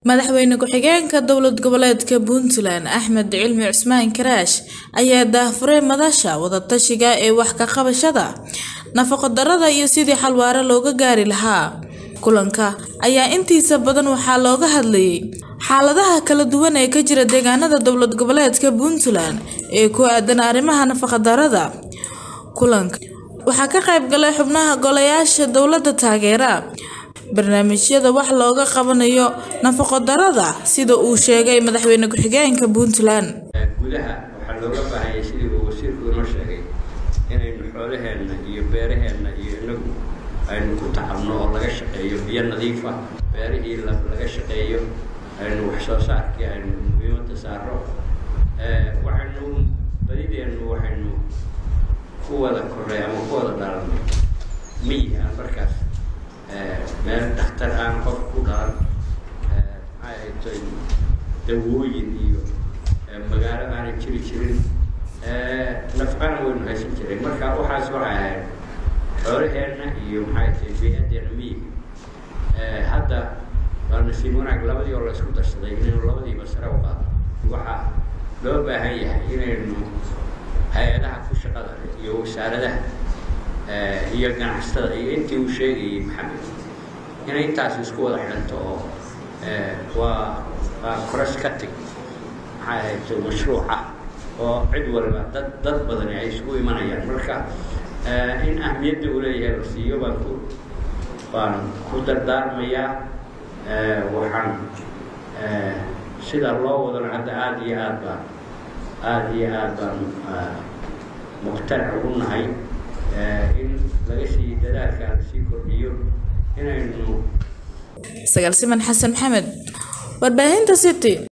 madaxweyne ku-xigeenka dowlad goboleedka puntland axmed cilmi cusmaan karaash ayaa daahfuray madasha wadatashiga ee wax ka qabashada nafaqo darada iyo sidii xal waare looga gaari lahaa kulanka ayaa intiisa badan waxaa looga hadlayay xaaladaha kala duwan ee ka jira deegaanada dowlad goboleedka puntland ee ku aadan arrimaha nafaqa darada kulanka waxaa ka qayb galay xubnaha golayaasha dowladda taageera barnaamijyada wax looga qabanayo nafaqo darada sida uu sheegay madaxweyne ku-xigeenka puntland gudaha waxaa looga baahanyay sidii uu wasiirku inoo sheegay inaynu xoolaheenna iyo beeraheenna iyo inagu aynu ku tacabno oo laga shaqeeyo biyo nadiifa beerihii laga shaqeeyo aynu wax soo saarkii aynu muhiimada saaro waxaynu badideennu waxaynu ku wada korray ama ku wada dhalanay miyi aan markaas meel dhakhtar aan qof ku dhalan maxay ahayto dawooyin iyo magaalo aanay jiri jirin nafqana waynu haysan jiray marka waxaas waxay ahayd xoolaheenna iyo maxay tahay bey-adeena miyiga hadda waa nasiib wanaag labadii oo la isku darsaday inaynu labadiiba sare u qaado waxaa loo baahan yahay inaynu hay-adaha ku shaqada iyo wasaaradaha iyo ganacsatada iyo intii uu sheegayay maxamed inay intaas isku wada xidhanto oo waa waa cross cutting maxay ahayto mashruuc ah oo cid waliba dad dad badani ay isugu imanayaan marka in ahmiyadda uu leeyahay la siiyo baan ku baan ku dardaarmayaa waxaan sida loo wadana hadda aada iyo aad baan aada iyo aad baan muqtanac ugu nahay in laga sii dadaalka lasii kordhiyo inaynu sagaal siman xasan maxamed warbaahinta city